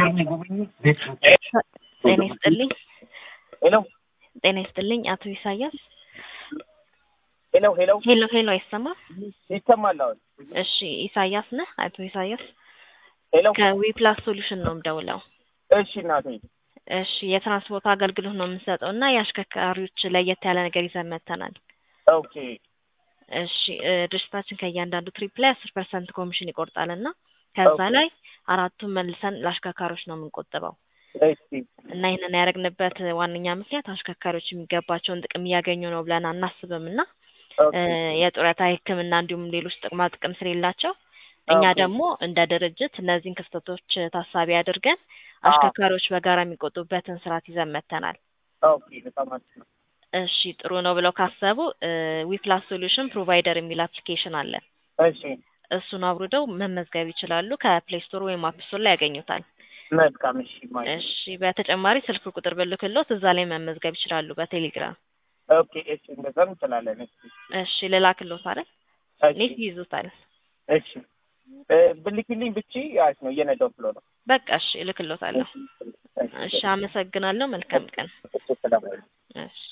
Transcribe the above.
ጤና ይስጥልኝ። ሄሎ ጤና ይስጥልኝ አቶ ኢሳያስ። ሄሎ ሄሎ ሄሎ ሄሎ አይሰማም? ይሰማል አሁን? እሺ ኢሳያስ ነህ? አቶ ኢሳያስ ሄሎ ከዊፕላስ ሶሉሽን ነው የምደውለው። እሺ እናቴ እሺ የትራንስፖርት አገልግሎት ነው የምንሰጠው እና የአሽከርካሪዎች ለየት ያለ ነገር ይዘን መጥተናል። ኦኬ እሺ እ ድርጅታችን ከእያንዳንዱ ትሪፕ ላይ አስር ፐርሰንት ኮሚሽን ይቆርጣል እና ከዛ ኦኬ። ላይ አራቱን መልሰን ለአሽከርካሪዎች ነው የምንቆጥበው እሺ እና ይህንን ያደረግንበት ዋነኛ ምክንያት አሽከርካሪዎች የሚገባቸውን ጥቅም እያገኙ ነው ብለን አናስብም እና ኦኬ እ የጡረታ ሕክምና እንዲሁም ሌሎች ጥቅማ ጥቅም ስለሌላቸው እኛ ኦኬ። ደግሞ እንደ ድርጅት እነዚህን ክፍተቶች ታሳቢ አድርገን አሽከርካሪዎች በጋራ የሚቆጡበትን ስርዓት ይዘን መጥተናል። ኦኬ በጣም አሪፍ ነው። እሺ ጥሩ ነው ብለው ካሰቡ ዊፕላስ ሶሉሽን ፕሮቫይደር የሚል አፕሊኬሽን አለ። እሺ እሱን አውርደው መመዝገብ ይችላሉ። ከፕሌይ ስቶር ወይም አፕ ስቶር ላይ ያገኙታል። መልካም እሺ ማይ እሺ በተጨማሪ ስልክ ቁጥር ብልክሎት እዛ ላይ መመዝገብ ይችላሉ በቴሌግራም። ኦኬ እሺ እንደዛም እንችላለን። እሺ እሺ ልላክሎት አይደል? እሺ ኔት ይይዙታል። እሺ እ ብልኪልኝ ብቻ አሪፍ ነው እየነዳሁ ብሎ ነው። በቃ እሺ እልክሎታለሁ። እሺ አመሰግናለሁ። መልካም ቀን። እሺ ሰላም እሺ